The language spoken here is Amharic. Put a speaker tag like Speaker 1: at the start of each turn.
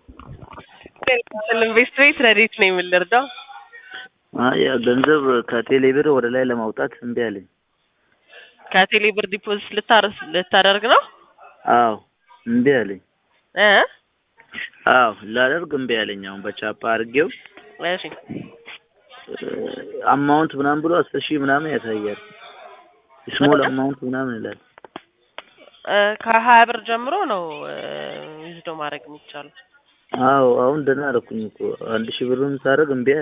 Speaker 1: ኢንቨስት ቤት ረዲት ነው የምልርዳው
Speaker 2: አይ ገንዘብ ከቴሌ ብር ወደ ላይ ለማውጣት እምቢ አለኝ።
Speaker 1: ከቴሌ ብር ዲፖዚት ልታረስ ልታደርግ ነው
Speaker 2: አዎ እምቢ አለኝ።
Speaker 1: እ
Speaker 2: አዎ ላደርግ እምቢ አለኝ። አሁን በቻፓ አድርጌው
Speaker 1: እሺ
Speaker 2: አማውንት ምናምን ብሎ አስር ሺህ ምናምን ያሳያል። ስሞል አማውንት ምናምን ይላል።
Speaker 1: እ ከሀያ ብር ጀምሮ ነው ዊዝዶ ማድረግ የሚቻለው።
Speaker 2: አዎ አሁን ደህና አደረኩኝ እኮ አንድ ሺህ ብሩን ሳደርግ እምቢ